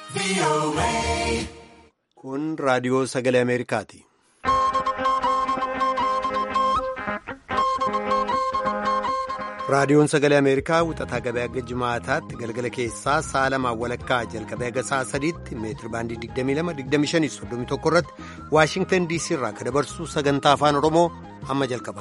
Kun raadiyoo sagalee Ameerikaati. Raadiyoon sagalee Ameerikaa wixataa gabaa hanga jimaataatti galgala keessaa sa'a lamaan walakkaa jalqabee haga sa'a sadiitti meetiri baandii 22-25-31 irratti Waashingtan DC irraa kan dabarsu sagantaa afaan Oromoo amma jalqaba.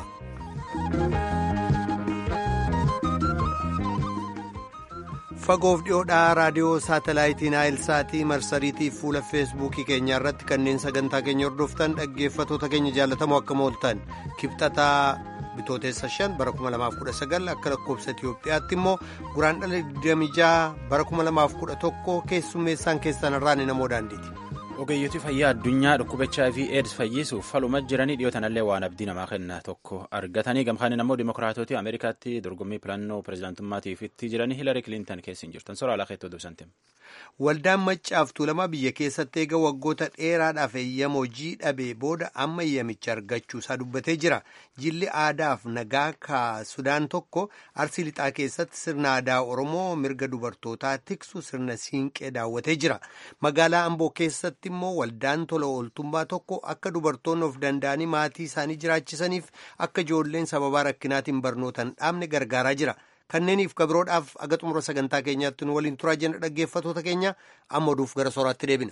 Fagoof dhiyoodhaa raadiyoo saatalaayitii Naayilsaatii marsariitii fuula feesbuukii keenyaa irratti kanneen sagantaa keenya hordoftan dhaggeeffatoota keenya jaalatamoo akka mooltan kibxataa. bitootessa 5 bara 2019 akka lakkoobsa Itiyoophiyaatti immoo guraandhala 26 bara 2011 keessummeessaan keessan irraan namoo daandiiti. ogeeyyotii fayyaa addunyaa dhukkuba hiv aids fayyisuuf faluma jiranii dhiyootanallee waan abdii namaa kenna tokko argatanii gamkaaniin ammoo dimokiraatootii ameerikaatti dorgommii filannoo pirezidaantummaatiif itti jiranii hiilari kilintan keessa hin jirtan soraa lakeettoo dubsanteem. Waldaan maccaaf tuulamaa biyya keessatti eega waggoota dheeraadhaaf eeyyama hojii dhabee booda amma eeyyamicha argachuu isaa dubbatee jira. Jilli aadaaf nagaa ka Sudaan tokko arsii lixaa keessatti sirna aadaa Oromoo mirga dubartootaa tiksu sirna siinqee daawwatee jira. Magaalaa Amboo keessatti immoo waldaan tola ooltummaa tokko akka dubartoonni of danda'anii maatii isaanii jiraachisaniif akka ijoolleen sababaa rakkinaatiin barnootan dhaabne gargaaraa jira. Kanneeniif kabiroodhaaf aga xumura sagantaa keenyaatti nu waliin turaa jenna dhaggeeffatoota keenya amma oduuf gara sooraatti deebina.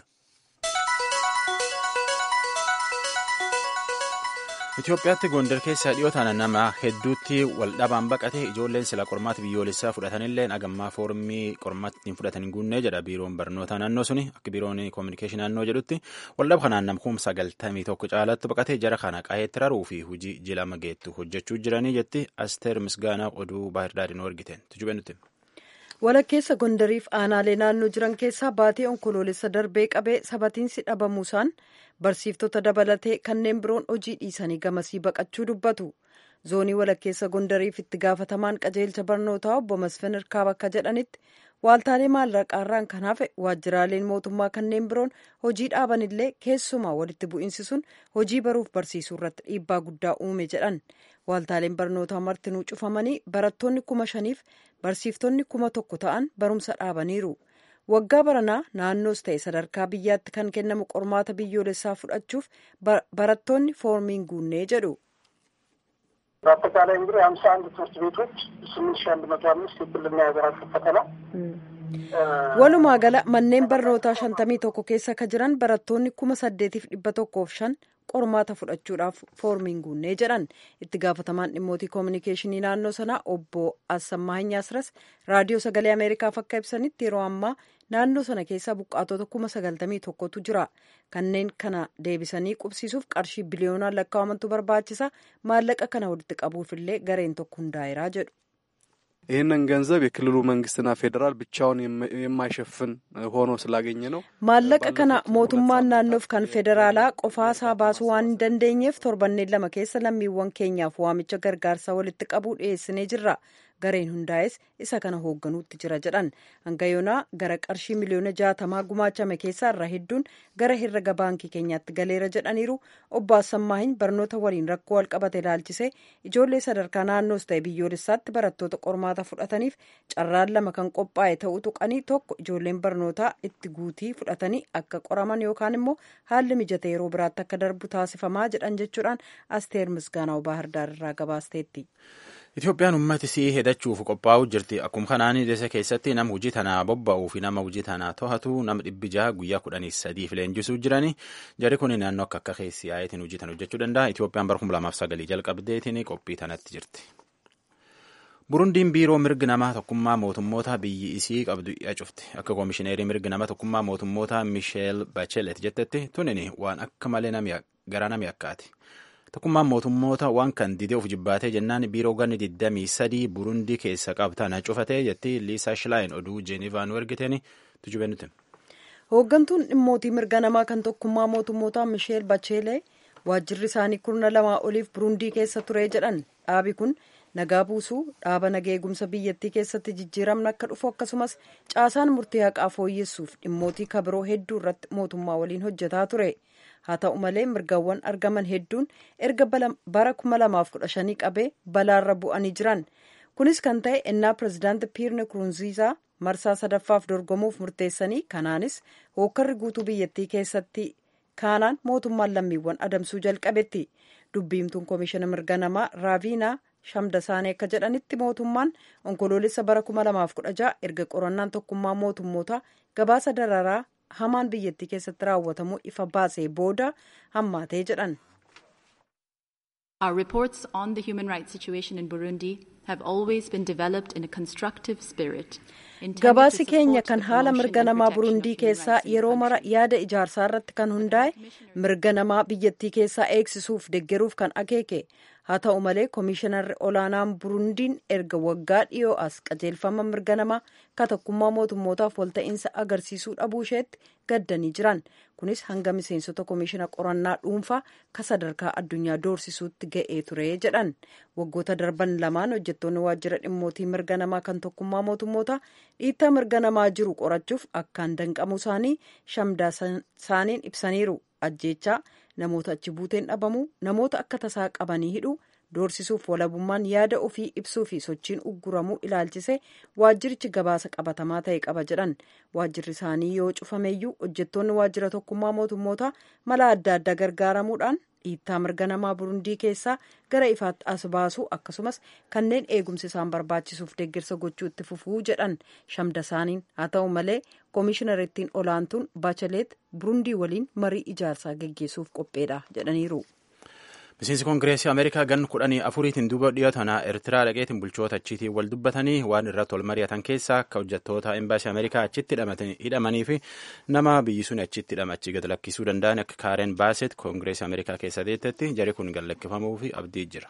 Itoophiyaatti Gondar keessa dhiyootaan nama hedduutti waldhabaan baqate ijoolleen sila qormaata biyyoolessaa fudhatanillee agammaa foormii qormaatti hin fudhatan guunnee jedha biiroon barnoota naannoo suni akka biiroon koominikeeshinii naannoo jedhutti waldhaba kanaan namkuun sagaltamii tokko caalatti baqate jara kana qaheetti raruu fi hojii jilama geettu hojjechuu jiranii jetti asteer misgaanaa oduu baahirdaadhin argiteen tujube nuti. walakkeessa gondariif aanaalee naannoo jiran keessaa baatee onkoloolessa darbee qabee sabatiinsi dhabamuusaan barsiiftota dabalatee kanneen biroon hojii dhiisanii gamasii baqachuu dubbatu zoonii walakkeessa gondariif itti gaafatamaan qajeelcha barnootaa obbo Masfin Irkaab akka jedhanitti waaltaalee maallaqaarraan kan hafe waajjiraaleen mootummaa kanneen biroon hojii dhaabanillee keessumaa walitti bu'iinsi sun hojii baruuf barsiisuu irratti dhiibbaa guddaa uume jedhan waaltaaleen barnootaa martinuu cufamanii barattoonni kuma shaniif barsiiftonni kuma tokko ta'an barumsa dhaabaniiru. waggaa baranaa naannoos ta'e sadarkaa biyyaatti kan kennamu qormaata biyyoolessaa fudhachuuf barattoonni foormiin guunnee jedhu. በአጠቃላይ እንግዲህ ሀምሳ አንድ ትምህርት ቤቶች ስምንት ሺ አንድ መቶ አምስት የክልልና የሀገር አቀፍ ፈተና walumaa gala manneen barnootaa shantamii tokko keessa ka jiran barattoonni kuma saddeetiif dhibba tokkoof shan qormaata fudhachuudhaaf foormiin guunnee jedhan itti gaafatamaan dhimmootii koominikeeshinii naannoo sanaa obbo Assammaahiny Asras raadiyoo sagalee ameerikaaf akka ibsanitti yeroo ammaa naannoo sana keessa buqqaatota kuma sagaltamii tokkotu jira kanneen kana deebisanii qubsiisuuf qarshii biliyoonaan lakkaa'amantu barbaachisa maallaqa kana walitti qabuufillee gareen tokko hundaa'eeraa jedhu. ይህንን ገንዘብ የክልሉ መንግስትና ፌዴራል ብቻውን የማይሸፍን ሆኖ ስላገኘ ነው። maallaqa kana mootummaan naannoof kan federaalaa qofaasaa baasuu waan hin dandeenyeef torbanneen lama keessa lammiiwwan keenyaaf waamicha gargaarsaa walitti qabuu dhiyeessinee jirra. gareen hundaa'es isa kana hoogganuutti jira jedhan hanga yoonaa gara qarshii miliyoona jaatamaa gumaachame keessaa irra hedduun gara herrega baankii keenyaatti galeera jedhaniiru obbo Assammaahin barnoota waliin rakkoo walqabate ilaalchisee ijoollee sadarkaa naannoos ta'e biyyoolessaatti barattoota qormaata fudhataniif carraan lama kan qophaa'e ta'uu tuqanii tokko ijoolleen barnootaa itti guutii fudhatanii akka qoraman yookaan immoo haalli mijate yeroo biraatti akka darbu taasifamaa jedhan jechuudhaan asteer misgaanaa baahirdaar irraa gabaasteetti. Itoophiyaan ummati sii hedachuuf qophaa'uu jirti. Akkuma kanaan dese keessatti nama hojii tanaa bobba'uu fi nama hojii tanaa to'atu nama dhibbi jaha guyyaa kudhanii sadiif leenjisuu jirani. Jari kun naannoo akka akka keessi yaa'itiin hojii tana hojjechuu danda'a. Itoophiyaan bara kuma lamaaf sagalii jalqabdeetiin qophii tanatti jirti. Burundiin biiroo mirgi namaa tokkummaa mootummoota biyyi isii qabdu dhiyaa cufti. Akka koomishineerii mirgi namaa tokkummaa mootummoota Misheel Bachelet jettetti tunini waan akka malee garaa nami akkaati. Tokkummaan mootummoota waan kan didee of jibbaatee jennaan biiroo ganni 23 Burundii keessa qabtana cufatee jetti Liisaa Shilaayin oduu Jeenivaa nu ergiteen tujube nuti. Hooggantuun dhimmootii mirga namaa kan tokkummaa mootummoota Misheel Bacheelee waajjirri isaanii kurna lamaa oliif Burundii keessa ture jedhan dhaabi kun nagaa buusuu dhaaba nagaa eegumsa biyyattii keessatti jijjiiramni akka dhufu akkasumas caasaan murtii haqaa fooyyessuuf dhimmootii kabiroo hedduu irratti mootummaa waliin hojjetaa ture. haa ta'u malee mirgawwan argaman hedduun erga bara 2015 qabee balaarra bu'anii jiran kunis kan ta'e ennaa pirezidaanti piirne kurunziisaa marsaa sadaffaaf dorgomuuf murteessanii kanaanis hookkarri guutuu biyyattii keessatti kaanaan mootummaan lammiiwwan adamsuu jalqabetti dubbiimtuun koomishina mirga namaa raaviinaa shamdasaanii akka jedhanitti mootummaan onkoloolessa bara 2016 erga qorannaan tokkummaa mootummoota gabaasa dararaa hamaan biyyattii keessatti raawwatamuu ifa baasee booda hammaatee jedhan. Our reports on the human rights situation in Burundi have always been developed in a constructive spirit. Gabaasi keenya kan haala mirga namaa Burundii keessaa yeroo mara yaada ijaarsaa irratti kan hundaa'e mirga namaa biyyattii keessaa eegsisuuf deggeruuf kan akeeke haa ta'u malee koomishinarri olaanaan Burundiin erga waggaa dhiyoo as qajeelfama mirga namaa tokkummaa mootummootaaf walta'iinsa agarsiisuu dhabuu isheetti gaddanii jiran kunis hanga miseensota koomishina qorannaa dhuunfaa ka sadarkaa addunyaa doorsisuutti ga'ee ture jedhan waggoota darban lamaan hojjettoonni waajjira dhimmootii mirga namaa kan tokkummaa mootummoota dhiittaa mirga namaa jiru qorachuuf akkaan danqamuu isaanii shamdasaaniin ibsaniiru ajjeechaa namoota achi buuteen dhabamuu namoota akka tasaa qabanii hidhuu doorsisuuf walabummaan yaada ofii ibsuu fi sochiin ugguramuu ilaalchise waajjirichi gabaasa qabatamaa ta'e qaba jedhan waajjirri isaanii yoo cufameeyyuu hojjettoonni waajjira tokkummaa mootummoota mala adda addaa gargaaramuudhaan dhiittaa mirga namaa burundii keessaa gara ifaatti as baasuu akkasumas kanneen eegumsi isaan barbaachisuuf deeggarsa gochuu itti fufuu jedhan shamdasaaniin haa ta'u malee koomishiinarittiin olaantuun baachaleet burundii waliin marii ijaarsaa geggeessuuf qopheedha jedhaniiru. Miseensi Koongireesii Ameerikaa gan kudhanii afuriitiin duuba dhiyoo tanaa Eertiraa dhaqeetiin bulchoota achiitiin wal dubbatanii waan irratti wal mari'atan keessaa akka hojjettoota embaasii Ameerikaa achitti hidhamanii fi nama biyyi sun achitti hidhamachi gad lakkisuu danda'an akka Kaaren Baaset Koongireesii Ameerikaa keessa deettetti jari kun gad lakkifamuu fi abdii jira.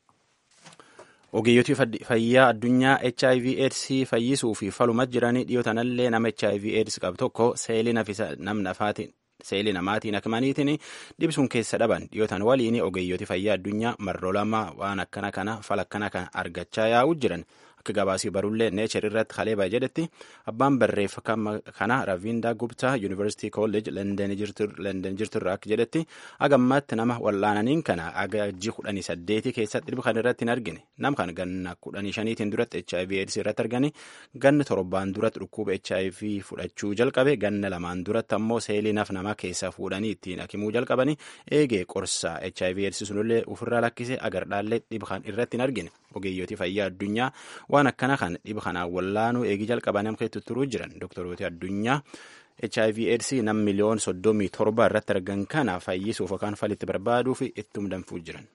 Ogeeyyotii fayyaa addunyaa HIV AIDS fayyisuu fi faluma jiranii dhiyoo tanallee nama HIV AIDS qabu tokko seelii nafisa namni afaatiin seelii namaatiin akmaniitiin dhibsuun keessa dhaban dhiyootan waliin ogeeyyooti fayyaa addunyaa marroo lama waan akkana kana fal akkana kana argachaa yaa'uu jiran akka gabaasii barullee neechar irratti haleeba jedhetti abbaan barreeffama kana raviindaa gubtaa yuunivarsiitii koollej lenden jirturraa akka jedhetti agammaatti nama wal'aananiin kana agajji kudhanii saddeetii keessatti dhibba kan irratti hin argine nam kan ganna kudhanii shaniitiin duratti hiv aids irratti argani ganna torbaan duratti dhukkuba hiv fudhachuu jalqabe ganna lamaan duratti ammoo seelii naf nama keessa fuudhanii ittiin akimuu jalqabani eegee qorsa hiv aids sunillee ofirraa lakkise agardhaallee dhibba kan irratti hin argine ogeeyyotii fayyaa addunyaa waan akkana kan dhiba kanaan wallaanuu eegii jalqaban namka itti turuu jiran doktorooti addunyaa hiv aids nam miliyoon soddomii torba irratti argan kana fayyisuuf yookaan falitti barbaaduuf ittum danfuu jiran.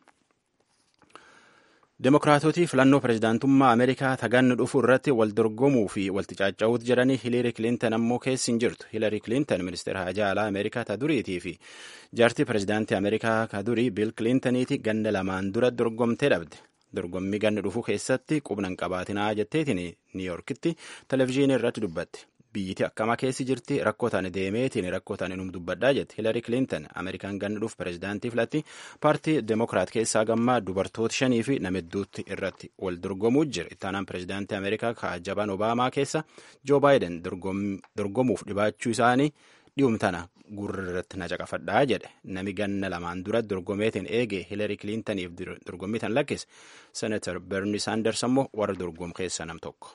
Demokiraatotii filannoo pirezidaantummaa Ameerikaa taganni dhufu irratti wal dorgomuu fi walti caaca'uutu jedhanii Hiilari Kilinton ammoo keessi hin jirtu. Hiilari Kilinton ministeera hajaa alaa Ameerikaa ta duriitii fi jaartii pirezidaantii Ameerikaa ka durii Biil Kilintoniiti ganna lamaan dura dorgomtee dhabde. dorgommii ganna dhufu keessatti qubnan qabaatinaa jetteetiin niiyorkitti televizyiinii irratti dubbatte biyyiti akkama keessi jirti rakkootaan deemeetiin rakkootaan inum dubbadhaa jette hiilari kilinton ameerikaan ganna dhufu pirezidaantii filatti paartii demokiraat keessaa gammaa dubartoota shanii fi namidduutti irratti wal dorgomuu jira ittaanaan pirezidaantii ameerikaa kaajabaan obaamaa keessa joo baayiden dorgomuuf dhibaachuu isaanii dhi'umtana gurra irratti na caqafadhaa jedhe nami ganna lamaan dura dorgomeetiin eege hiilari kilintaniif dorgommii tan lakkise senatar berni saanders ammoo warra dorgom keessa nam tokko.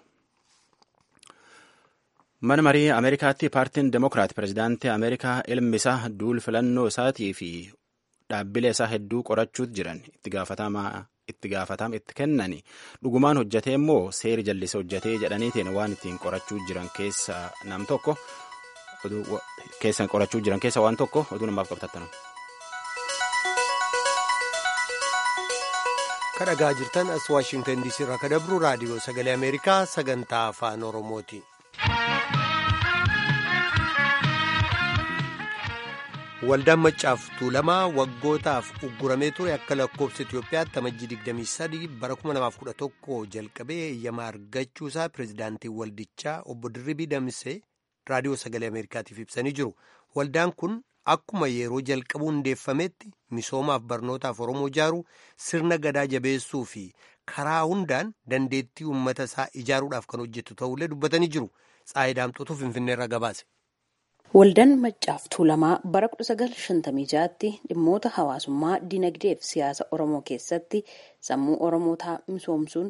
mana marii ameerikaatti paartiin demokiraat pirezidaantii ameerikaa ilmi isaa duul filannoo isaatii fi dhaabbilee isaa hedduu qorachuutu jiran itti gaafatamaa itti gaafatama itti kennani dhugumaan hojjatee immoo seeri jallise hojjatee jedhaniitiin waan ittiin qorachuu jiran keessa nam tokko. keessan qorachuu jiran keessa waan tokko oduu namaaf qabtattanu. kadhagaa jirtan as waashingtan diisii irraa ka dabru raadiyoo sagalee ameerikaa sagantaa afaan oromooti. waldaan maccaaf tuulamaa waggootaaf ugguramee ture akka lakkoofsa Itoophiyaatti amajjii 23 bara 2011 jalqabee eeyyamaa argachuusaa pirezidaantii waldichaa obbo Dirribii Damsee raadiyoo sagalee ameerikaatiif ibsanii jiru waldaan kun akkuma yeroo jalqabuu hundeeffametti misoomaaf barnootaaf oromoo ijaaruu sirna gadaa jabeessuu fi karaa hundaan dandeettii uummata isaa ijaaruudhaaf kan hojjetu ta'ullee dubbatanii jiru tsaayidaamxootu finfinneerra gabaase. Waldaan Maccaaf Tuulamaa bara 1956tti dhimmoota hawaasummaa, dinagdee fi siyaasa Oromoo keessatti sammuu Oromootaa misoomsuun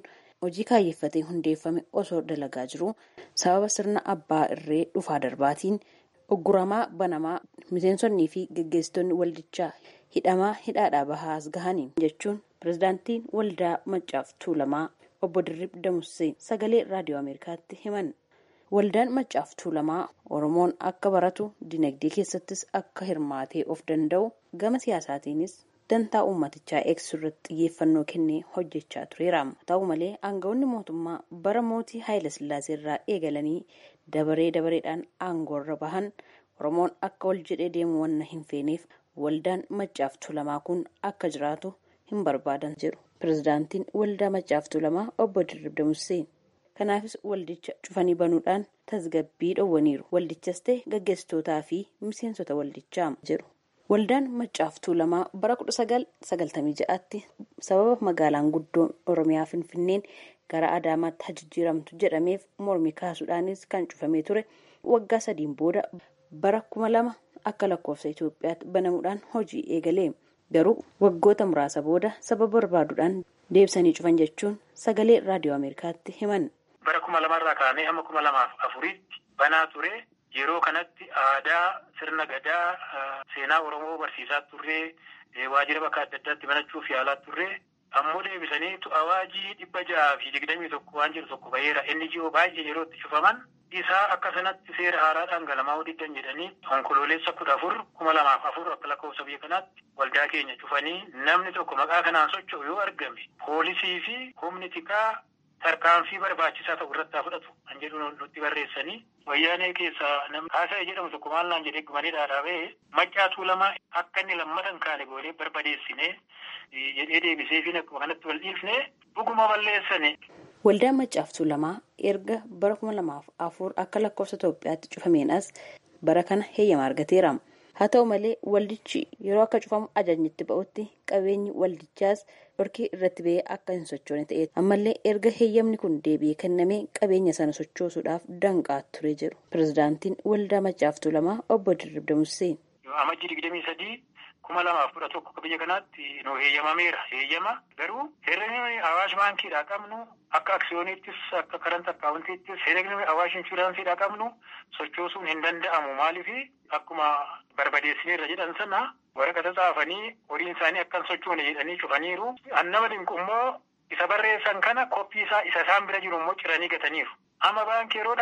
hojii kaayyeffatee hundeeffame osoo dalagaa jiru sababa sirna abbaa irree dhufaa darbaatiin ogguramaa banamaa miseensonnii fi geggeessitoonni waldichaa hidhamaa hidhaadhaa bahaa as gahanii jechuun pirezidaantiin waldaa maccaaf tuulamaa obbo Dirrib Damussee sagalee raadiyoo Ameerikaatti himan. Waldaan maccaaf tuulamaa Oromoon akka baratu dinagdee keessattis akka hirmaatee of danda'u gama siyaasaatiinis dantaa uummatichaa eegsisuu irratti xiyyeeffannoo kennee hojjechaa tureera. Ta'u malee aangawoonni mootummaa bara mootii Haayila Sillaasee irraa eegalanii dabaree dabareedhaan aangoorra bahan Oromoon akka wal jedhee deemu wanna hin feeneef waldaan maccaaf tuulamaa kun akka jiraatu hin barbaadan jedhu. Pirezidaantiin waldaa maccaaf tuulamaa obbo Dirrib Damussee. Kanaafis waldicha cufanii banuudhaan tasgabbii dhowwaniiru. Waldichas ta'e gaggeessitootaa fi miseensota waldichaa jedhu. Waldaan maccaaf tuulamaa bara kudha sagal sagaltamii ja'aatti sababa magaalaan guddoon Oromiyaa Finfinneen gara Adaamaatti haa jijjiiramtu jedhameef mormii kaasuudhaanis kan cufamee ture waggaa sadiin booda bara kuma lama akka lakkoofsa Itoophiyaatti banamuudhaan hojii eegale. Garuu waggoota muraasa booda sababa barbaaduudhaan deebisanii cufan jechuun sagalee raadiyoo Ameerikaatti himan. Bara kuma lamarraa kaanee hamma kuma lamaaf afuriitti banaa ture. Yeroo kanatti aadaa sirna gadaa seenaa Oromoo barsiisaa turree waajjira bakka adda addaatti banachuuf yaalaa turree ammoo deebisaniitu awaajii dhibba jaha fi digdamii tokko waan jiru tokko baheera inni ji'oo baay'ee yeroo itti cufaman isaa akka sanatti seera haaraadhaan galamaa digdan jedhanii onkoloolessa kudha afur kuma lamaaf afur akka lakkoofsa biyya kanaatti waldaa keenya cufanii namni tokko maqaa kanaan socho'u yoo argame poolisii fi humni tikaa tarkaanfii barbaachisaa ta'u irratti haa fudhatu kan jedhu nutti barreessanii wayyaanee keessaa namni haasa'e jedhamu tokko maal naan jedhee gumanii dhaadhaabee maccaa tuulamaa akka inni lammatan kaane goonee barbadeessinee jedhee deebisee fi akkuma kanatti wal dhiifne dhuguma balleessane. Waldaan maccaaf tuulamaa erga bara kuma lamaaf afur akka lakkoofsa Itoophiyaatti cufameen as bara kana heeyyama argateera. Haa ta'u malee waldichi yeroo akka cufamu ajajni itti ba'utti qabeenyi waldichaas dhorkii irratti ba'ee akka hin sochoone ta'e ammallee erga heeyyamni kun deebi'ee kennamee qabeenya sana sochoosuudhaaf danqaa ture jedhu pirezidaantiin waldaa maccaaf tuulamaa obbo Dirrib Damussee. Amajjii digdamii sadii kuma lamaaf kudha tokko akka biyya kanaatti nu heeyyamameera. Heeyyama garuu herregni awaash baankiidhaa qabnu akka aksiyooniittis akka karanta akkaawuntiittis herregni awaash inshuraansiidhaa qabnu sochoosuun hin danda'amu maaliifi akkuma barbadeessineerra jedhan sana waraqata xaafanii horiin isaanii akka hin sochoone jedhanii cufaniiru. Annama dinqu immoo isa barreessan kana koppii isaa isa isaan bira jiru immoo ciranii gataniiru. Amma baankii yeroo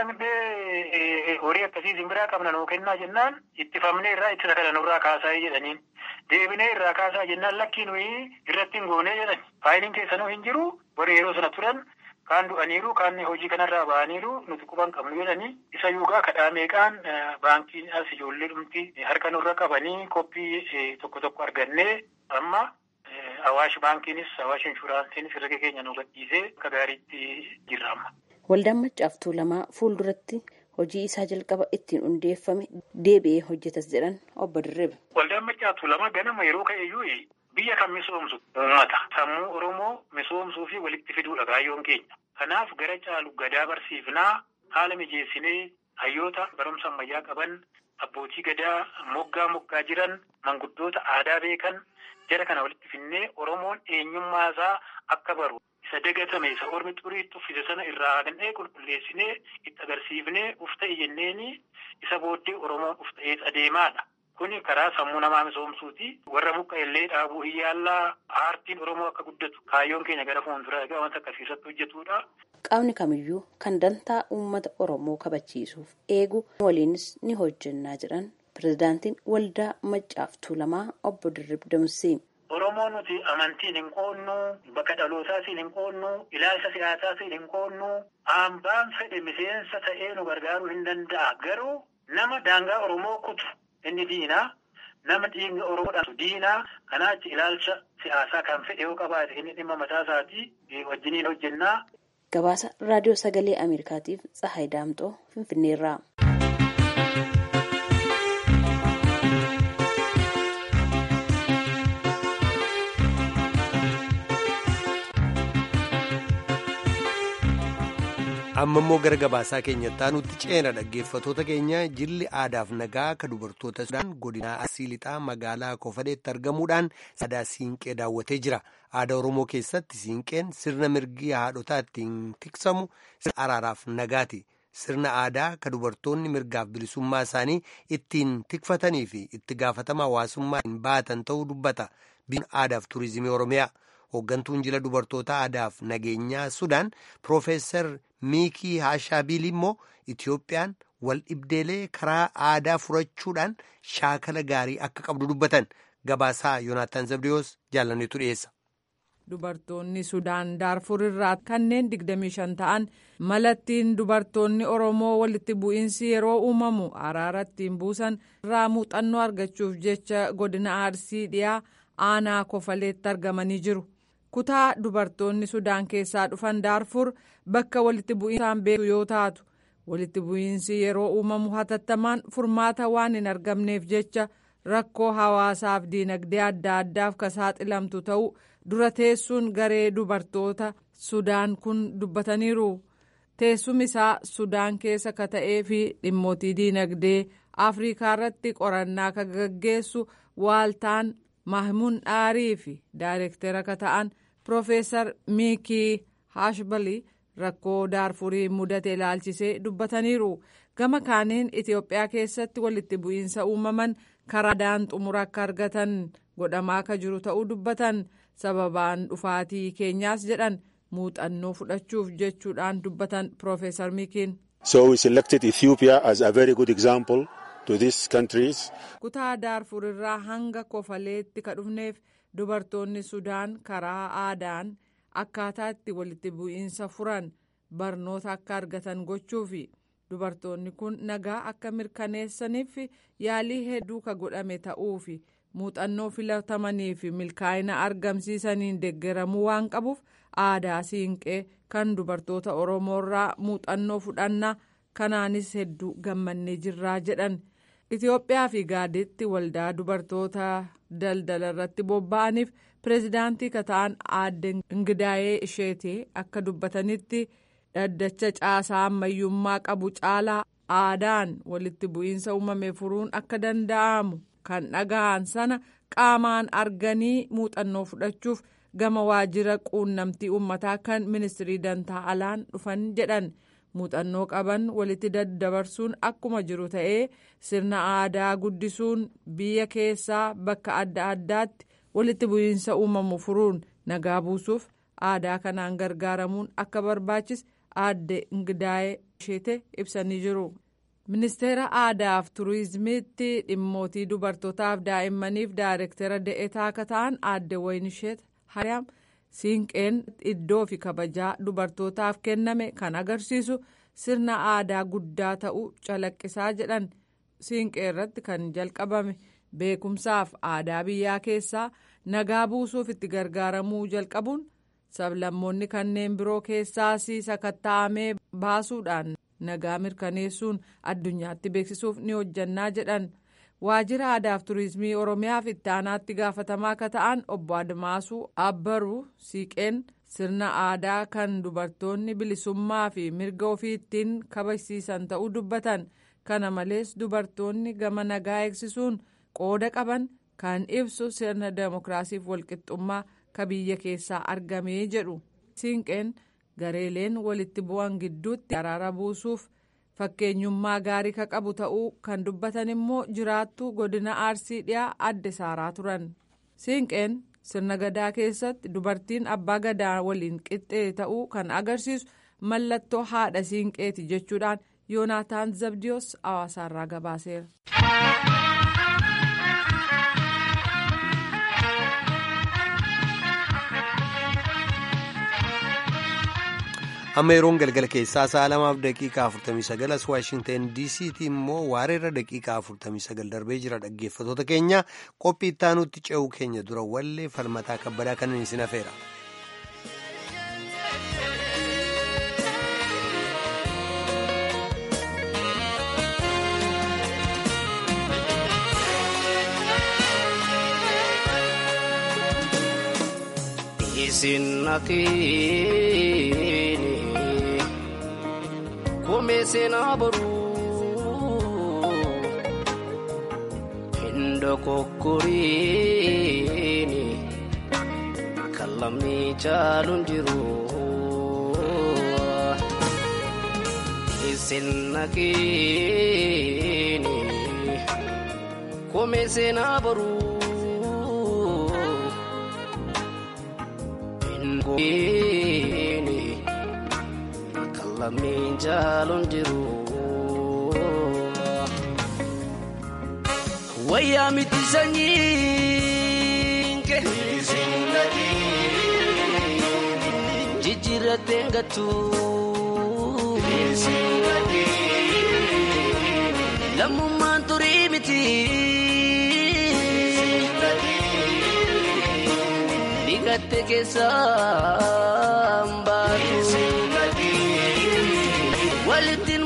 dhaqnee horii akkasii simbiraa qabna nuu kennaa jennaan ittifamnee irraa ittisa kana nurraa kaasaa jedhaniin. Deebinee irraa kaasaa jennaan lakkii nuyi irratti hin goonee jedhan. Faayiliin keessanuu hin jiru warri yeroo sana turan kaan du'aniiru kaan hojii kanarraa ba'aniiru nuti quban qabnu jedhanii isa yuugaa kadhaa meeqaan baankiin as ijoollee dhumti harka nurra qabanii koppii tokko tokko argannee amma awaash baankiinis awaash inshuraansiinis herrega keenya nu gadhiisee akka gaariitti jirra amma. Waldaan maccaaf tuulamaa fuulduratti hojii isaa jalqaba ittiin hundeeffame deebi'ee hojjetas jedhan obbo Dirriba. Waldaan maccaaf tuulamaa ganama yeroo ka'eeyyuu biyya kan misoomsu uummata sammuu Oromoo misoomsuu fi walitti fiduudha kaayyoon keenya. Kanaaf gara caalu gadaa barsiifnaa haala mijeessinee hayyoota barumsa ammayyaa qaban abbootii gadaa moggaa moggaa jiran manguddoota aadaa beekan jara kana walitti finnee Oromoon eenyummaa isaa akka baru. isa dagatame isa ormi xuriitti uffise sana irraa haqnee qulqulleessinee itti agarsiifnee uf ta'e jenneeni isa booddee oromoon uf ta'ee adeemaadha. Kuni karaa sammuu namaa misoomsuuti. Warra muka illee dhaabuu hin yaallaa aartiin oromoo akka guddatu kaayyoon keenya gara fuulduraa egaa wanta akkasii irratti hojjetudha. Qaamni kamiyyuu kan dantaa uummata oromoo kabachiisuuf eegu waliinis ni hojjennaa jedhan pirezidaantiin waldaa maccaaf tuulamaa obbo Dirrib Damsee. Oromoo nuti amantiin hin qoonnu, bakka dhalootaasiin hin qoonnu, ilaalcha siyaasaasiin hin qoonnu, hambaan fedhe miseensa ta'ee nu gargaaruu hin danda'a. Garuu nama daangaa Oromoo kutu inni diinaa, nama dhiigni Oromoodhaan diinaa, kanaachi ilaalcha siyaasaa kan fedhe yoo qabaate inni dhimma mataa isaatii wajjiniin hojjennaa. Gabaasa Raadiyoo Sagalee Ameerikaatiif Tsahaay Daamxoo Finfinneerraa. amma immoo gara gabaasaa keenyatti nutti ceena dhaggeeffatoota keenya jilli aadaaf nagaa ka dubartoota sudaan godina arsii lixaa magaalaa kofadeetti argamuudhaan aadaa siinqee daawwatee jira aadaa oromoo keessatti siinqeen sirna mirgi haadhotaa ittiin tiksamu sirna araaraaf nagaati sirna aadaa ka dubartoonni mirgaaf bilisummaa isaanii ittiin tikfatanii fi itti gaafatama hawaasummaa ittiin baatan ta'uu dubbata biyyoon aadaaf tuurizimii oromiyaa. hooggantuun jila dubartoota aadaaf nageenyaa sudaan piroofeesar miikii haashaabiil immoo itiyoophiyaan wal dhibdeelee karaa aadaa furachuudhaan shaakala gaarii akka qabdu dubbatan gabaasaa yoonaataan zabdiyoos jaalanneetu dhiyeessa. dubartoonni sudaan daarfur irraa kanneen 25 ta'an malattiin dubartoonni oromoo walitti bu'iinsi yeroo uumamu araara ittiin buusan irraa muuxannoo argachuuf jecha godina arsii dhiyaa aanaa kofaleetti argamanii jiru. kutaa dubartoonni sudaan keessaa dhufan daarfur bakka walitti bu'iinsaan beeku yoo taatu walitti bu'iinsi yeroo uumamu hatattamaan furmaata waan hin argamneef jecha rakkoo hawaasaaf diinagdee adda addaaf ka saaxilamtu ta'uu dura teessuun garee dubartoota sudaan kun dubbataniiru teessumni isaa sudaan keessa ka ta'ee fi dhimmootii diinagdee afrikaa irratti qorannaa ka gaggeessu waaltaan mahmuun dhaarii fi daayirektera ka ta'an. Piroofeesar Miikii Haashbalii rakkoo daarfurii mudate ilaalchisee dubbataniiru. Gama kaaniin Itoophiyaa keessatti walitti bu'iinsa uumaman karaa aadaan xumura akka argatan godhamaa akka jiru ta'uu dubbatan. Sababaan dhufaatii keenyaas jedhan muuxannoo fudhachuuf jechuudhaan dubbatan Piroofeesar Miikiin. So we selected Ethiopia as a very good example to these countries. Kutaa daarfur irraa hanga kofaleetti ka dhufneef. dubartoonni sudaan karaa aadaan akkaataa itti walitti bu'iinsa furan barnoota akka argatan gochuufi dubartoonni kun nagaa akka mirkaneessaniif yaalii hedduu ka godhame ta'uufi muuxannoo filatamanii fi milkaa'ina argamsiisaniin deeggaramuu waan qabuuf aadaa siinqee kan dubartoota oromoorraa muuxannoo fudhannaa kanaanis hedduu gammannee jirraa jedhan. Itoophiyaa fi gaaditti waldaa dubartoota daldala irratti bobba'aniif pireezidaantii ka ta'an aadde Ingidaayee isheetii akka dubbatanitti dhaddacha caasaa ammayyummaa qabu caalaa aadaan walitti bu'iinsa uumame furuun akka danda'amu kan dhaga'an sana qaamaan arganii muuxannoo fudhachuuf gama waajjira quunnamtii uummataa kan ministirii dantaa alaan dhufan jedhan. muuxannoo qaban walitti daddabarsuun akkuma jiru ta'ee sirna aadaa guddisuun biyya keessaa bakka adda addaatti walitti bu'iinsa uumamu furuun nagaa buusuuf aadaa kanaan gargaaramuun akka barbaachise aadde Ingidaayee isheete ibsanii jiru. ministeera aadaaf turizimiitti dhimmootii dubartootaaf daa'immaniif daayirektera da'eetaa akka ta'an aadde Wayinisheet Hariyaam. siinqeen iddoo fi kabajaa dubartootaaf kenname kan agarsiisu sirna aadaa guddaa ta'uu calaqqisaa jedhan siinqee irratti kan jalqabame beekumsaaf aadaa biyyaa keessaa nagaa buusuuf itti gargaaramuu jalqabuun sablammoonni kanneen biroo keessaas sakatta'amee baasuudhaan nagaa mirkaneessuun addunyaatti beeksisuuf ni hojjannaa jedhan. waajjira aadaaf turizimii oromiyaaf itti aanaatti gaafatamaa akka ta'an obbo admaasuu abbaruu siiqeen sirna aadaa kan dubartoonni bilisummaa fi mirga ofii ittiin kabajsiisan ta'uu dubbatan kana malees dubartoonni gama nagaa eegsisuun qooda qaban kan ibsu sirna demokiraasiif walqixxummaa ka biyya keessaa argamee jedhu siinqeen gareeleen walitti bu'an gidduutti araara buusuuf. fakkeenyummaa gaarii ka qabu ta'uu kan dubbatan immoo jiraattuu godina arsii dhiyaa adde saaraa turan siinqeen sirna gadaa keessatti dubartiin abbaa gadaa waliin qixxee ta'uu kan agarsiisu mallattoo haadha siinqeeti jechuudhaan yoonaataan zabdiyoos hawaasaarraa gabaaseera. amma yeroon galgala keessaa sa'a lamaaf daqiiqaa 49 as waashinteen diisiitii immoo waareerra daqiiqaa 49 darbee jira dhaggeeffatoota keenya qophii ittaanutti ce'uu keenya dura wallee falmataa kabbadaa kanan isin hafeera. koomee seenaa boruu hin dokokkoriini kan lamni caaluun jiru isin naqiini koomee seenaa boruu hin gogiini kan lamni caaluun jiru. wayyaa miti sanyiinke jijjiirratteen gattu lammummaan turii miti dhiqatte keessaan baatu walittiin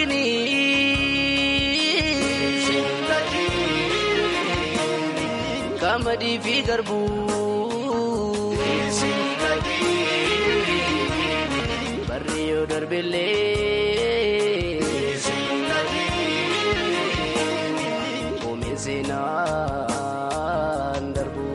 makiinii qamadii fi garbuu barri yoo darbellee oomishee seenaan darbu.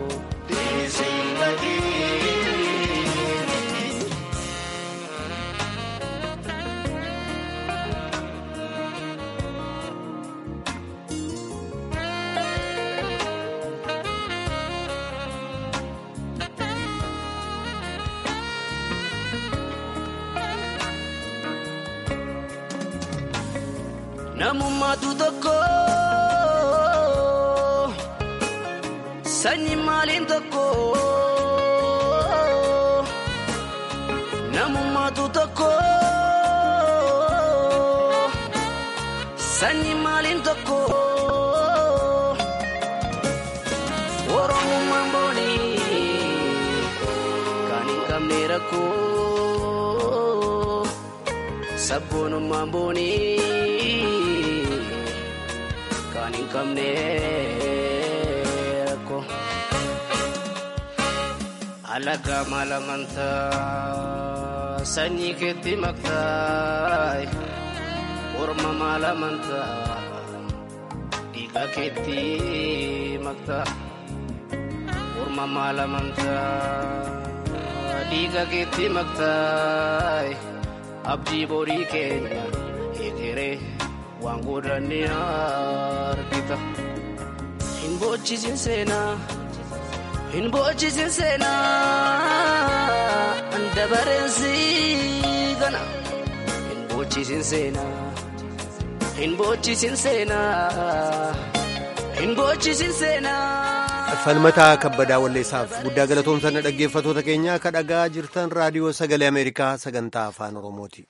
namummaatu tokko sanyi maaliin tokko namummaatu tokko sanyi maaliin tokko oromummaan boonii kan hin qabne rakkoo sabboonummaan boonii. kan hin qabne rakkoo alagaa maal amantaa sanyii keetti maktaa orma maal amantaa dhiiga keetti maktaa orma maal amantaa dhiiga keetti maktaa abdii borii keenya egeree. waan godhanne argita hin bochisin seenaa hin bochisin seenaa dabareensi gana hin bochisin seenaa hin bochisin seenaa hin bochisin seenaa. falmataa kabbadaa walleessaaf guddaa galatoomsanna dhaggeeffatoota keenya akka dhagaa jirtan raadiyoo sagalee ameerikaa sagantaa afaan oromooti.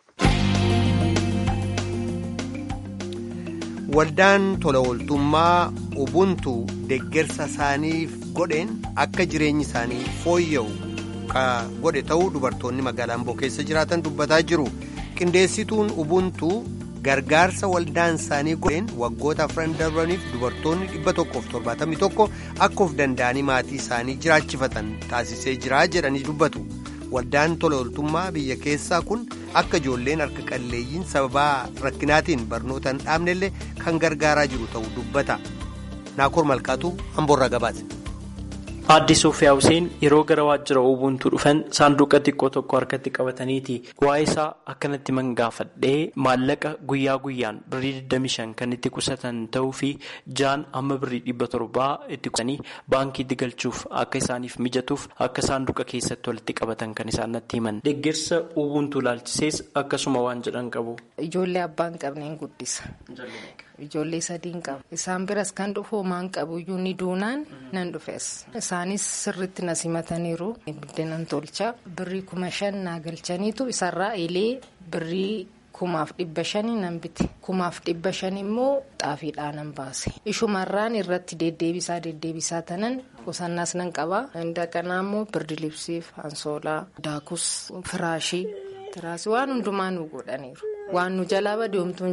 waldaan tola ooltummaa ubuntu deggersa isaaniif godheen akka jireenyi isaanii fooyya'u ka godhe ta'uu dubartoonni magaalaa amboo keessa jiraatan dubbataa jiru qindeessituun ubuntu gargaarsa waldaan isaanii godheen waggoota afran darbaniif dubartoonni 171 akka of danda'anii maatii isaanii jiraachifatan taasisee jira jedhanii dubbatu waldaan tola ooltummaa biyya keessaa kun. akka ijoolleen harka qalleeyyiin sababaa rakkinaatiin barnoota hin dhaabnellee kan gargaaraa jiru ta'uu dubbata naakoor malkaatu hamboorraa gabaase. Aadde Sofiyaa Hussein yeroo gara waajjira Ubuntu dhufan saanduqa xiqqoo tokko harkatti qabataniiti. Waa'ee isaa akkanatti mangaafadhee maallaqa guyyaa guyyaan birrii 25 kan itti qusatan ta'uu fi jaan amma birrii 700 itti qusanii baankiitti galchuuf akka isaaniif mijatuuf akka saanduqa keessatti walitti qabatan kan isaan natti himan. Deeggarsa Ubuntu ilaalchisees akkasuma waan jedhan qabu. Ijoollee abbaan qabneen guddisa. Ijoollee sadiin qaba. Isaan biras kan dhufu homaan qabu iyyuu ni duunaan nan dhufes. Isaanis sirriitti na simataniiru. Biddeenan tolcha. Birrii kuma shan naa galchaniitu isarraa elee birrii kumaaf dhibba shanii nan bite. Kumaaf dhibba shan immoo xaafiidhaan nan baase. Ishumarraan irratti deddeebisaa deddeebisaa tanan qusannaas nan qaba. Inda kanaa immoo birdi libsiif, ansoolaa, daakus, firaashii, tiraasii waan hundumaa nu godhaniiru. Waan nu jalaa badeemtu hin jiru.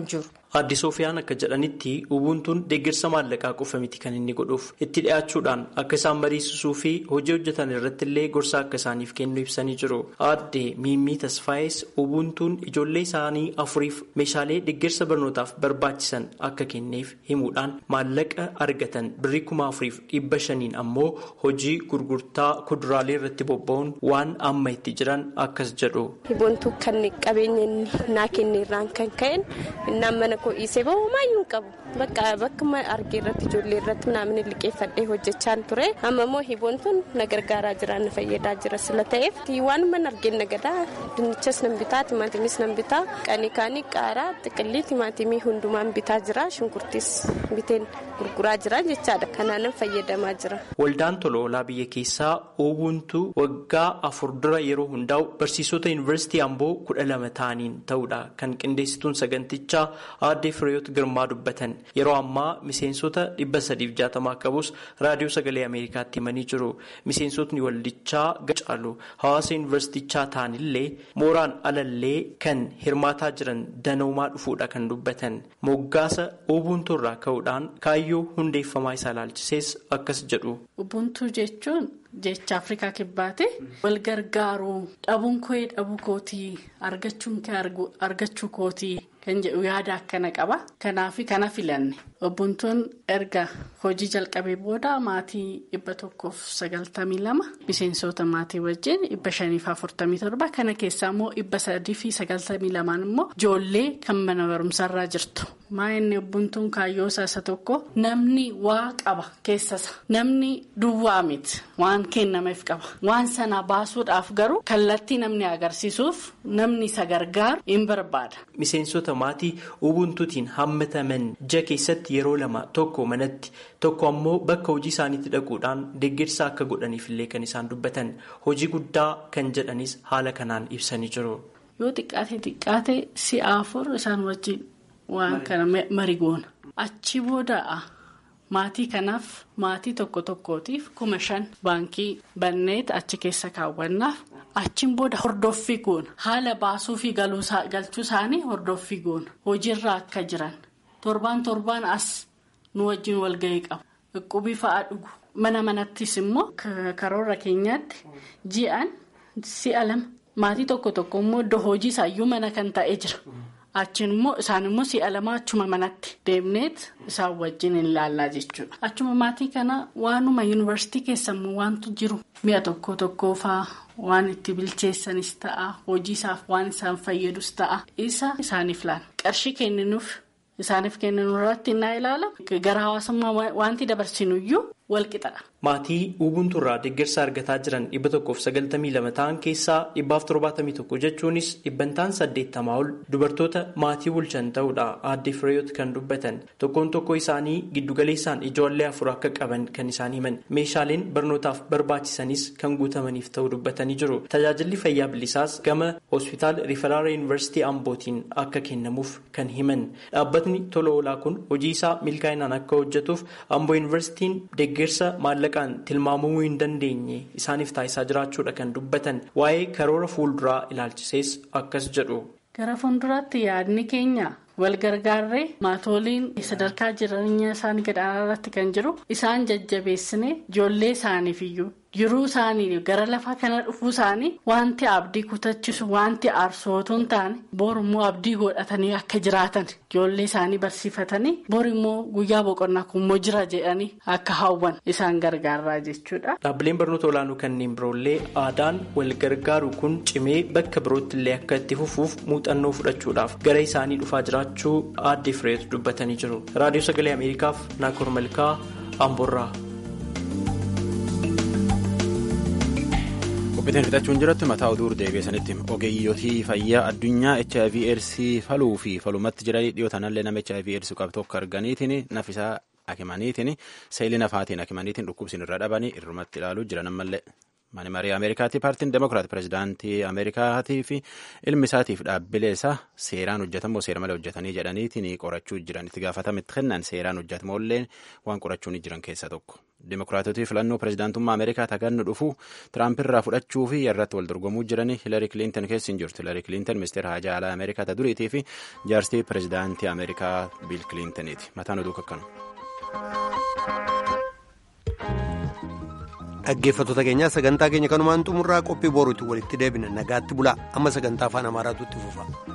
Aadde Soofiyaan akka jedhanitti Ubuntuun deeggarsa maallaqaa qofa miti kan inni godhuuf itti dhiyaachuudhaan akka isaan mariisisuu fi hojii hojjetan irratti illee gorsa akka isaaniif kennu ibsanii jiru. Aadde Miimmii Tasfaayis Ubuntuun ijoollee isaanii afuriif meeshaalee deeggarsa barnootaaf barbaachisan akka kenneef himuudhaan maallaqa argatan birrii kuma afuriif dhibba shaniin ammoo hojii gurgurtaa kuduraalee irratti bobba'uun waan amma itti jiran akkas jedhu. Ubuntuu kan qabeenya naa kenne irraan kan ka'een innaan mana koo dhiisee bahu maayyuu qabu bakka bakka argee irratti ijoollee irratti naamni liqeeffadhee hojjechaa ture amma immoo Ubuntuun na gargaaraa jira na fayyadaa jira sila ta'eef waan mana argeen nagadaa dinnichas nan bitaa timaatimis nan bitaa qanii kaanii qaaraa xiqillii timaatimii hundumaan bitaa jira shunkurtis biteen gurguraa jira jechaadha kanaanan fayyadamaa jira. Waldaan tola oolaa biyya keessaa Ubuntuu waggaa afur dura yeroo hundaa'u barsiisota yuunivarsiitii Amboo kudha lama ta'aniin ta'uudha kan qindeessituun sagantichaa aadde Fireeyoot Girmaa dubbatan yeroo ammaa miseensota dhibba sadiif jaatamaa qabus raadiyoo sagalee Ameerikaatti himanii jiru. Miseensotni waldichaa caalu hawaasa yuunivarsiitichaa ta'anillee mooraan alallee kan hirmaataa jiran danoomaa dhufuudha kan dubbatan. Moggaasa Ubuntuu irraa ka'uudhaan kaayyoo hundeeffamaa isaa ilaalchisees akkas jedhu. Ubuntuu jechuun jecha Afrikaa kibbaate wal gargaaruu dhabuun koo dhabuu kootii argachuun kee argachuu kootii kan jedhu yaada akkana qaba. Kanaaf kana filanne Ubuntuun erga hojii jalqabee booda maatii dhibba tokkoof sagaltamii lama miseensota maatii wajjin dhibba shaniif afurtamii torba kana keessaa immoo dhibba sadii fi sagaltamii lamaan immoo ijoollee kan mana barumsarraa jirtu. Maa inni Ubuntuun kaayyoo isa tokko namni waa qaba keessasa namni duwwaa miti waan kennameef qaba waan sana baasuudhaaf garuu kallattii namni agarsiisuuf namni isa gargaaru hin barbaada. Miseensota maatii ubuntuutiin hammataman ja keessatti yeroo lama tokko manatti tokko ammoo bakka hojii isaaniitti dhaquudhaan deeggarsa akka godhaniif illee kan isaan dubbatan hojii guddaa kan jedhanis haala kanaan ibsanii jiru. Yoo xiqqaate xiqqaate si'a afur isaan wajjin waan kana marigoona achi booda maatii kanaaf maatii tokko tokkootiif kuma shan baankii banneet achi keessa kaawwannaaf. achiin booda hordoffii goona haala baasuu fi galchuu isaanii hordoffii goona hojiirra akka jiran torbaan torbaan as nu wajjin walgahii qabu dhukkubii fa'aa dhugu mana manattis immoo karoora keenyaatti ji'an si'a lama maatii tokko tokko immoo iddoo hojii isaayyuu mana kan ta'ee jira achiin immoo isaan immoo si'a lama achuma manatti deemneet isaan wajjin hin laallaa jechuudha achuma maatii kana waanuma yuunivarsiitii keessammoo waantu jiru mi'a tokko tokkoo fa'aa. waan itti bilcheessanis ta'a hojii isaaf waan isaan fayyadus ta'a isa isaaniif laala qarshii kenninuuf isaaniif kenninu irratti innaa ilaala gara hawaasummaa wanti dabarsinuyyuu walqixadha. Maatii Ubuntu irraa deeggarsa argataa jiran dhibba tokkoof sagaltamii lama ta'an keessaa dhibbaaf torbaatamii tokko jechuunis dhibbantaan saddeettamaa ol dubartoota maatii bulchan ta'uudha aadde Fireeyoot kan dubbatan tokkoon tokko isaanii giddugaleessaan ijoollee afur akka qaban kan isaan himan meeshaaleen barnootaaf barbaachisanis kan guutamaniif ta'uu dubbatanii jiru tajaajilli fayyaa bilisaas gama hospitaal riferaara yuunivarsiitii ambootiin akka kennamuuf kan himan dhaabbatni tola oolaa kun hojii isaa milkaa'inaan akka hojjetuuf amboo yuunivarsiitiin deeggarsa maallaqa. tilmaamamuu hin dandeenye isaaniif taasisaa jiraachuudha kan dubbatan waa'ee karoora fuulduraa ilaalchisees akkas jedhu. gara fuulduraatti yaadni keenya wal gargaarree maatoliin sadarkaa jireenya isaanii gadaanaa irratti kan jiru isaan jajjabeessine ijoollee isaaniif iyyuu jiruu isaanii gara lafaa kana dhufuu isaanii wanti abdii kutachisu wanti aarsootuu hin taane bor immoo abdii godhatanii akka jiraatan ijoollee isaanii barsiifatanii bor immoo guyyaa boqonnaa kummoo jira jedhanii akka hawwan isaan gargaaraa jechuudha. Dhaabbileen barnoota olaanoo kanneen biroollee aadaan wal gargaaru kun cimee bakka birootti illee akka itti fufuuf muuxannoo fudhachuudhaaf gara isaanii dhufaa jiraachuu aadde Fireet dubbatanii jiru. Raadiyoo Sagalee Ameerikaaf Naakoor Malkaa Amboorraa. qophiitiin fixachuun jiratti mataa oduu deebiisanitti ogeeyyotii fayyaa addunyaa hiv aids faluu fi falumatti jiranii dhiyoo tanallee nama hiv aids qabu tokko arganiitiin nafisaa akimaniitiin seelii nafaatiin akimaniitiin dhukkubsiin irra dhabanii irrumatti ilaaluu jiran ammallee. Mani marii Ameerikaatti paartiin Demokiraat pirezidaantii Ameerikaatii fi ilmi isaatiif dhaabbilee isaa seeraan hojjetamoo seera malee hojjetanii jedhaniitiin qorachuu jiran itti gaafatamitti kennan seeraan hojjetamoollee waan qorachuu jiran keessaa tokko. Demokiraatotii filannoo pirezidaantummaa Ameerikaa tagannu dhufu Tiraampiirraa fudhachuu fi irratti wal dorgomuu jiranii Hilarii Kiliintan keessa hin jirtu. Hilarii Kiliintan ministeera haajaa alaa Ameerikaa ta duriitii fi jaarstii pirezidaantii Ameerikaa Biil Kiliintaniiti. Mataan oduu kakkanu. Dhaggeeffattoota keenyaa sagantaa keenya kanumaan xumurraa qophii boruutti walitti deebina nagaatti bulaa amma sagantaa afaan amaaraatu itti fufa.